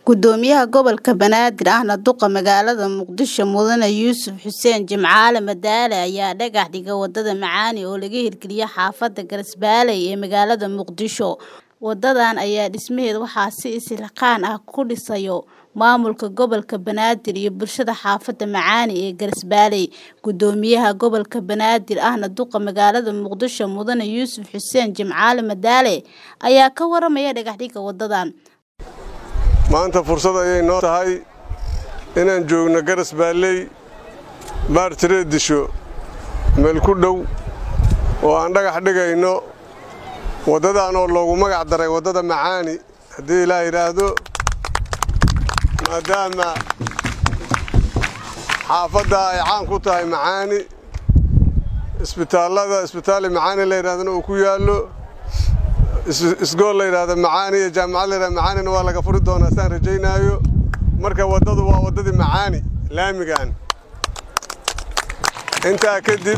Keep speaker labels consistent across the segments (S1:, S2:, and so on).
S1: Gudoomiyaha Gobolka Banaadir ahna duqa magaalada Muqdisho Mudane Yuusuf Xuseen Jimcaale Madaane ayaa dhagax dhigay wadada Macaani oo laga hirgeliyay xaafada Garsbaale ee magaalada Muqdisho. Wadadan ayaa dhismaheeda waxaa si isxilqaan ah ku dhisayo maamulka gobolka Banaadir iyo bulshada xaafada Macaani ee Garsbaale. Gudoomiyaha Gobolka Banaadir ahna duqa magaalada Muqdisho Mudane Yuusuf Xuseen Jimcaale Madaane ayaa ka waramaya dhagax dhigga wadadan.
S2: maanta fursad ayay noo tahay inaan joogno garas baalley baartireed disho meel ku dhow oo aan dhagax dhigayno waddadan oo loogu magac daray waddada macaani haddii ilaa yidhaahdo maadaama xaafadda ay caan ku tahay macaani isbitaallada isbitaali macaani la yidhahdana uu ku yaallo isgool la yidhaahdo macaani iyo jaamacad la yidhahdo macaanina waa laga furi doonaa saan rajaynaayo marka waddadu waa waddadii macaani laamigan intaa kadib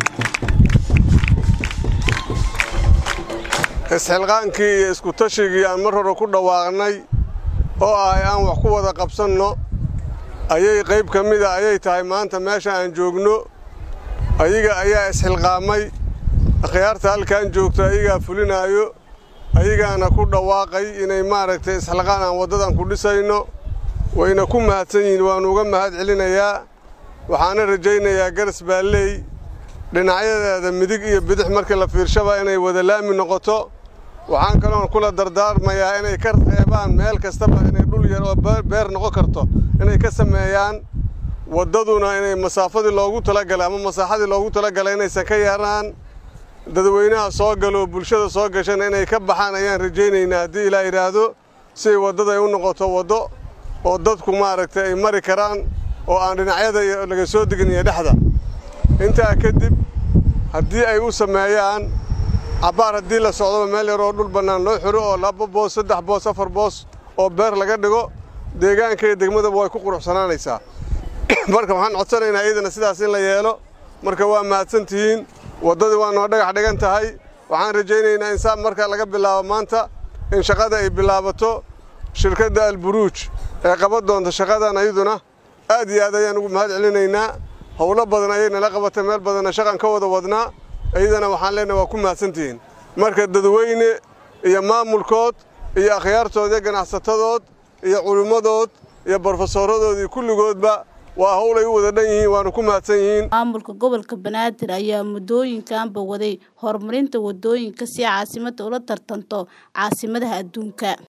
S2: isxilqaankii iyo isku tashigii aan mar hore ku dhawaaqnay oo ah aan wax ku wada qabsanno ayay qayb ka mida ayay tahay maanta meesha aan joogno ayaga ayaa isxilqaamay akhyaarta halkaan joogto ayagaa fulinaayo ayagaana ku dhawaaqay inay maaragtay isxilqaan aan waddadan ku dhisayno wayna ku mahadsan yihiin waannu uga mahad celinayaa waxaana rajaynayaa garas baalley dhinacyadeeda midig iyo bidix markii la fiirshaba inay wada laami noqoto waxaan kaloon kula dardaarmayaa inay ka reebaan meel kastaba inay dhul yar oo beer noqon karto inay ka sameeyaan waddaduna inay masaafadii loogu talagalay ama masaaxadii loogu talagalay inaysan ka yaraan dadweynaha soo galo bulshada soo gashana inay ka baxaan ayaan rajaynaynaa haddii ilaa yidhaahdo siay waddada ay u noqoto waddo oo dadku maaragtay ay mari karaan oo aan dhinacyada laga soo degin iyo dhexda intaa kadib haddii ay u sameeyaan cabbaar haddii la socdoba meel yar oo dhul bannaan loo xiro oo laba boos saddex boos afar boos oo beer laga dhigo deegaanka iyo degmadaba way ku quruxsanaanaysaa marka waxaan codsanaynaa iyadana sidaas in la yeelo marka waa mahadsantihiin waddadii waa noo dhagax dhigan tahay waxaan rajaynaynaa in saa marka laga bilaabo maanta in shaqada ay bilaabato shirkadda alburuuj ee qaban doonta shaqadan ayaduna aad iyo aad ayaan ugu mahad celinaynaa howlo badan ayay nala qabatay meel badanna shaqan ka wada wadnaa iyadana waxaan leenahay waa ku mahadsantihiin marka dadweyne iyo maamulkood iyo akhyaartood iyo ganacsatadood iyo culimmadood iyo brofesooradood iyo kulligoodba waa howl ay u wada dhan yihiin waana ku mahadsan yihiin
S1: maamulka gobolka banaadir ayaa muddooyinkanba waday horumarinta waddooyinka si caasimada ula tartanto caasimadaha adduunka